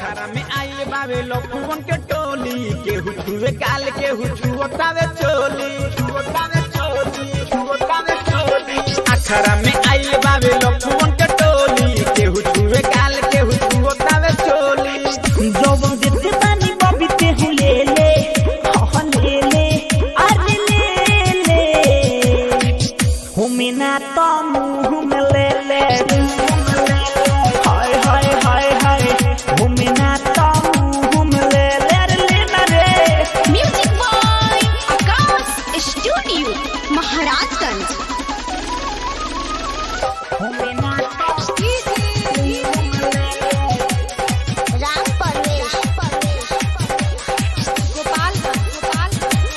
अखाड़ा में आइल बावे लखुवन के टोली केहू छुए गाल केहू छुअतावे चोली छुअतावे चोली छुअतावे चोली अखाड़ा में आइल बावे लखुवन के टोली केहू छुए गाल केहू छुअतावे चोली जब देते पानी बबी ते हूँ ले ले हाँ ले ले अरे ले ले हमें ना तो मुँह में ले ले हाय हाय हाय हाय हमें ना तो मुँह में ले ले अरे ले ना रे music by Akash studio Maharajganj हमें ना तो राम परवेश गोपाल गोपाल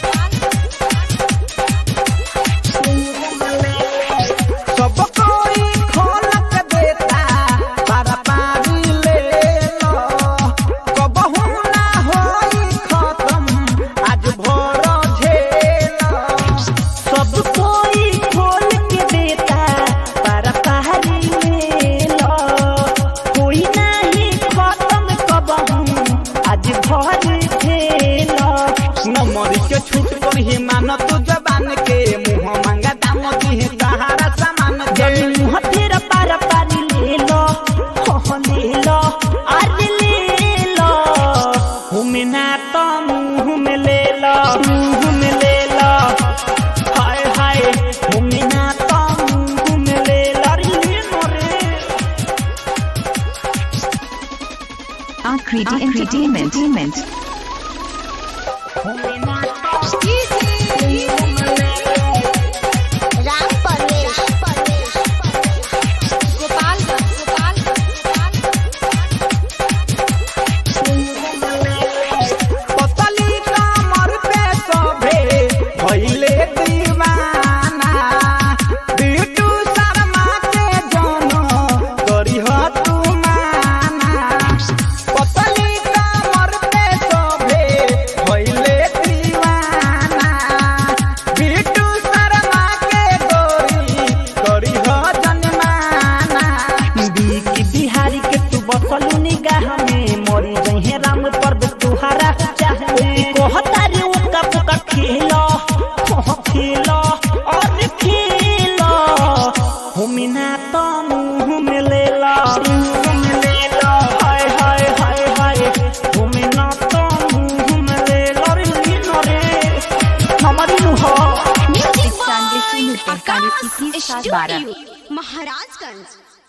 सब कोई खोलक देता पारा पारी ले लो कबहू ना होई खत्म आज भोर झेलो सब कोई खोल के देता पर पहाड़ी ले लो कोई नहीं खत्म कबहू आज भर खेलो नमरी के छूट पर ही मान तू जबान के मुंह मांगा दाम दी सहारा सामान के जब मुँह तेरा पार पारी ले लो हो ले लो आज ले लो हमें ना तो मुँह में ले लो मुँह में ले लो हाय हाय हमें ना तो मुँह में ले लो अरे ले लो रे Akriti Entertainment. हमें ना तो राम परवेश गोपाल गोपाल पतली कमर पे सभे भइले दीवाना बिटू शर्मा के जनो करिह तू माना पतली कमर पे सभे भइले दीवाना बिटू शर्मा के गोरी करिह जनमाना बीकी बिहारी के तू बसलू निगाह में मोरी जहे राम पर तुहारा चाहे कहता रे उका पुका खेलो हो खेलो और खेलो हमिना तो मुंह में ले लो मुंह में ले लो हाय हाय हाय हाय हमिना तो मुंह में ले लो रे लीनो रे हमारी नु हो म्यूजिक इक्यानवे बॉय शून्य तैंतालीस आकाश इक्कीस सात बारह स्टूडियो महाराजगंज